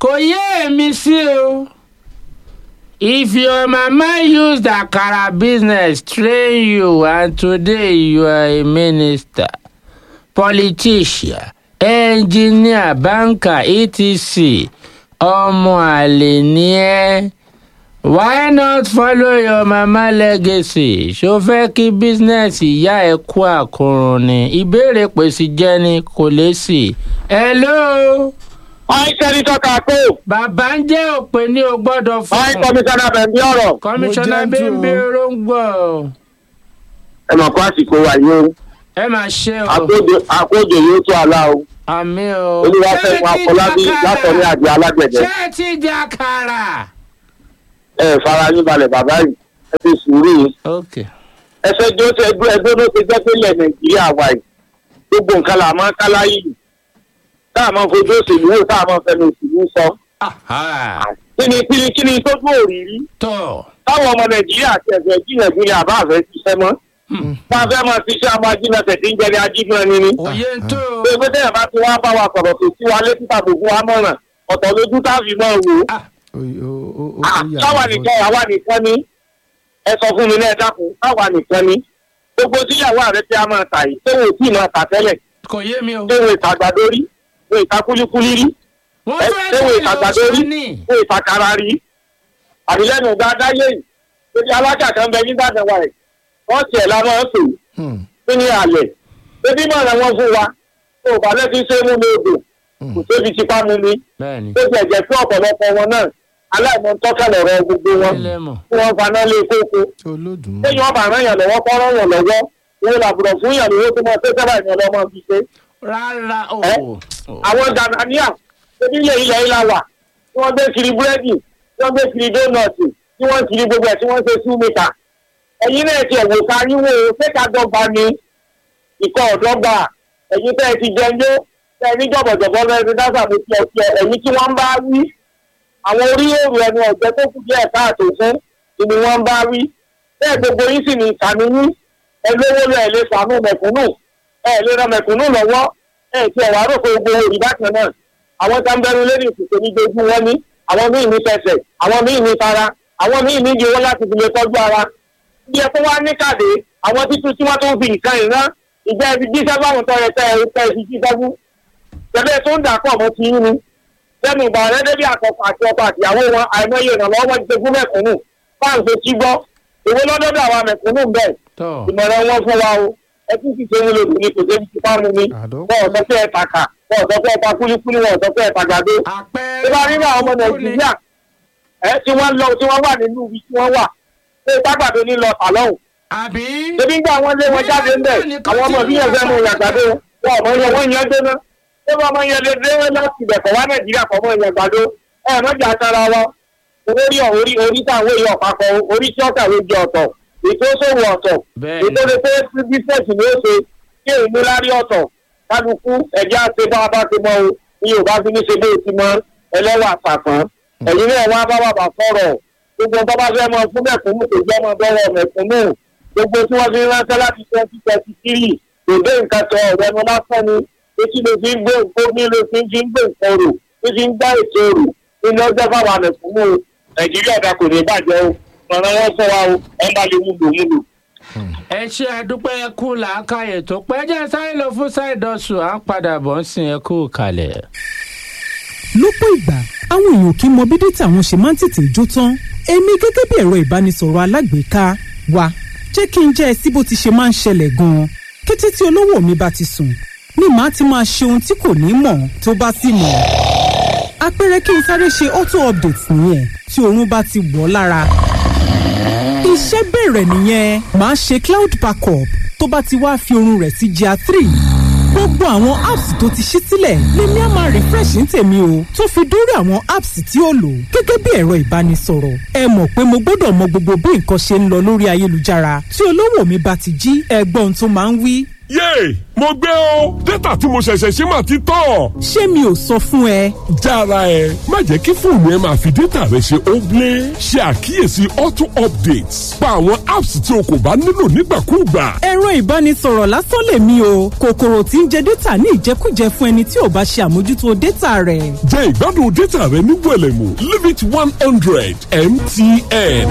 kò yé èmi sí o if your mama used akara business train you and today you are a minister politician engineer banker etc ọmọ àlè ni ẹ́ why not follow your mama legacy ṣó fẹ́ kí bísínẹ́sì ìyá ẹ̀ kú àkùrùn ni ìbéèrè pèsè jẹ́ ni kò lè sí. hello Máì sẹ́nitọ́ Kàkó. bàbá ń jẹ́ òpè ní o gbọ́dọ̀ fún Máì kọmíṣánná Bẹ̀m̀bí ọ̀rọ̀. kọmíṣánná Mo jẹ́ jù ú. bẹ́ẹ̀ róńgbò Ẹ mọ̀ kó àsìkò wà yìí o. ẹ máa ṣe o Àkójọ- Àkójọ yóò tó àlá o. àmì o. Olúwafẹ́mi Afọlábí látọ̀ní àjọ alágbẹ̀dẹ. ṣé ẹ ti di àkàrà. Ẹ fara yín balẹ̀ bàbá yìí. Ẹ fi sùúrù yìí. ok Ẹ fẹ́ jó ṣe ẹgbẹ́ ẹgbẹ́ ló ti jẹ́ pé ilẹ̀ Nàìjíríà wà yìí. Gbogbo nǹkan là máa ń kálá yìí. Táà máa ń fojú òṣèlú wò táà máa ń fẹnu òṣèlú sọ. Aha. Kí ni kí ni kí ni tó tó òrìrí? tọ́ Táwọn ọmọ Nàìjíríà ti ẹ̀fẹ̀ gbìyànjú ni àbá àfẹ́ ṣiṣẹ́ mọ́. Tá a fẹ́ máa ṣiṣẹ́ ọmọ ajínigbẹ̀ tí ń jẹ́ ní ajínigbẹ̀ ni ni. òye ń tó o. pé pé tẹ́yà bá ti wá bá wa sọ̀rọ̀ tó sí wa létí tàbí fún wa mọ̀ràn ọ̀tọ̀ lójú tá a fi máa wò ó. Ah, Oy- o- o- o- Ah, ó yà táwa mí nìkan àwa nìkan ni ẹ sọ fún mi náà ẹ dákun táwa nìkan ni gbogbo tíyàwó ààrẹ tí a máa tà yìí tó wò tí ì máa tà tẹ́lẹ̀ kò yé mi o. tó wò ìtàgbàdo rí wò ìtakúlíkúlí rí wọ́n ẹ fẹ́ tó wò ṣe ìtàgbàdo rí ìlọsọ ní. wò ìtakara rí àbílẹ́nu dáadáa yé yìí lórí alájà kan bẹ ní dáadáa wa rẹ̀ wọ́n tiẹ̀ la máa ń pè Hmm, é ní alẹ̀ bébí mọ̀ràn wọn fún wa tó o bá lẹ́sí sẹ́mú mi odò kò tóbi tipá mu mi bẹ́ẹ̀ni tó ti ẹ̀jẹ̀ fún ọ̀pọ̀lọpọ̀ wọn náà aláìmọ̀ tọ́kẹ̀lẹ̀ ọ̀rọ̀ gbogbo wọn ilé mọ̀. tí wọ́n faná lé kókó Olódùmarè. téèyàn ọba rán yàn lọ́wọ́ kọ́ rán yàn lọ́wọ́ wọn làbùrọ̀ fún yàn lówó tó máa tẹ́ sábà yàn lọ́mọ fi ṣe. rárá o. Ẹ? o. àwọn ghanaian ebi ilẹ̀ ilẹ̀ ilà wà tí wọ́n gbé kiri búrẹ́dì tí wọ́n gbé kiri dónọ̀tì tí wọ́n kiri gbogbo ẹ̀ tí wọ́n ṣe súnmìkà ẹ̀yin náà ti ẹ̀wò ká yín wò ó ṣé ká dọ́gba ni ìkọ́ ọ̀dọ́gba ẹ̀yin tẹ́ ẹ ti jẹun yó tẹ́ ẹ ní jọ̀bọ̀jọ̀bọ̀ lọ́ọ́ ti dáṣà mo ti ọ̀sẹ̀ ẹ̀yin tí wọ́n ń bá wí àwọn orí èrò ẹnu ọ̀gbẹ́ tó kù díẹ̀ káàtó fún ni wọ́n ń bá wí bẹ́ẹ̀ gbogbo yín sì ní ìkànnì yín ẹ lówó lọ ẹ lè sàánú mẹ̀kúnnù ẹ lè ran mẹ̀kúnnù lọ́wọ́ ẹ ti ẹ̀wà rò pé gbogbo òrì bákan náà àwọn tá ń bẹ̀rù lórí ìsìnkú ní dojú wọn ní àwọn míì ní tẹsẹ̀ àwọn míì ní tara àwọn míì ní ìdíwọ́ láti fi lè tọ́jú ara bí ẹ tó wá ní kàdé àwọn títú tí wọ́n tó ń fi nǹkan ìran ìjẹ́ ibi jíṣẹ́ báwọn tọ́ ẹ tẹ́ ẹ tẹ́ ẹ fi jíṣẹ́ fún tẹ́lẹ̀ tó ń dà pọ̀ mọ́ ti yín ni lẹ́nu ìgbà rẹ débi àkọ́kọ́ àti ọkọ àtìyàwó wọn àìmọye ìrànlọ́wọ́ wọn ti ṣe fún mẹ̀kúnnù fáǹsì tí gbọ́ èwo lọ́dọ́dọ̀ àwọn mẹ̀kúnnù bẹ́ẹ̀ tọ́ ìmọ̀ràn wọn fún wa o ẹ tún sì ṣe ń lò ní kò débi tí fáwọn mi Àdó- wọn ò sọ pé ẹ tàkà wọn ò sọ pé ẹ ta kúlíkúlí wọn ò sọ pé ẹ tàgàdo àpẹẹrẹ. tó bá rí àwọn ọmọ nàìjíríà ẹ tí wọ́n lọ tí wọ́n wà nínú ibi tí wọ́n wà pé tágbàdo ní lọ tàlọ́hùn àbí. ebi gbà wọ́n lé wọn jáde ńbẹ̀ àwọn ọmọ bí ẹgbẹ́ mu yàgbàdo wọn ọmọ yẹn wọ́n yẹn dóná ṣé wọ́n ọmọ yẹn lè dé láti ibẹ̀ kọ̀ wá nàìjíríà kọ̀ mọ́ yàgbàdo ẹ mọ́jà tara wọn orí orí orí táwọn èèyàn papọ̀ orí tí wọ́n kàwé jẹ ọ̀tọ̀ ètò ìṣòwò ọ̀tọ̀ Bẹ́ẹ̀ni. ètò ìṣe pé bísẹ̀sì ni ó ṣe kí èyí ní lárí ọ̀tọ̀ kálukú ẹ̀jẹ̀ àti bá a bá ti mọ o ní yorùbá fi ní ṣe bó ti mọ ẹlẹ́wà àpàtàn ẹ̀yin náà wá bá bàbá sọ̀rọ̀ gbogbo nǹkan bá fẹ́ mọ fún mẹ̀kúnnù kò jẹ́ mọ bọ́rọ̀ mẹ̀kúnnù gbogbo tí wọ́n fi ránṣẹ́ láti twenty twenty three kò dé nǹkan tẹ ọ̀rọ̀ ẹnu lásán ni etí ló fi ń gbé gómìn ló fi ń fi ń gbé nǹkan rò ló fi ń gbá ètò rò nínú ọjọ́ fáwọn mẹ̀kúnnù o nàìjíríà ọ̀dà kò ní bàjẹ́ o ọ̀rọ̀ wọn fún wa o ẹ̀ ń bá lè wúlò wúlò. ẹ ṣe àdúpẹ́ ẹ kú làákàyè tó pẹ́ jẹ́ sáré lọ fún ṣáìdọ̀sù à ń padà bọ̀ ń sìn ẹ kú kalẹ̀. lọ́pọ̀ ìgbà àwọn èèyàn kì í mọ bí dátà wọn ṣe máa ń tètè jó tán èmi gẹ́gẹ́ bí ẹ̀rọ ìbánisọ̀rọ̀ alágbèéká wa jẹ́ kí n jẹ́ ẹ sí bó ti ṣe máa ń ṣẹlẹ̀ gan-an kété tí olówó mi bá ti sùn ni màá ti máa ṣe ohun tí kò ní mọ̀ tó bá sì mọ̀ àpẹẹrẹ kí n sáré ṣe auto update nìyẹn tí oorun bá ti wọ̀ ọ́ lára iṣẹ́ bẹ̀rẹ̀ nìyẹn màá ṣe cloud backup tó bá ti wá fi oorun rẹ̀ sí gr three gbogbo àwọn apps tó ti ṣí sílẹ̀ lèmi á máa refresh ní tèmi o tó fi dórí àwọn apps tí ó lò gẹ́gẹ́ bí ẹ̀rọ ìbánisọ̀rọ̀ ẹ mọ̀ pé mo gbọ́dọ̀ mọ gbogbo bí nǹkan ṣe ń lọ lórí ayélujára tí olówó mi bá ti jí ẹgbọ́n tó máa ń wí yéè mo gbé o dátà tí mo ṣẹ̀ṣẹ̀ ṣe máa ti tán. ṣé mi ò sọ fún ẹ. jára ẹ má jẹ́ kí fóònù ẹ máa fi dátà rẹ ṣe óblé ṣe àkíyèsí auto updates pa àwọn apps tí o kò bá nílò nígbàkúùgbà. ẹ̀rọ ìbánisọ̀rọ̀ lásán lèmi o kòkòrò tí ń jẹ dátà ní ìjẹkújẹ fún ẹni tí ò bá ṣe àmójútó dátà rẹ̀. jẹ́ ìgbádùn dátà rẹ ní wẹ̀lẹ̀mú limit one hundred mtn.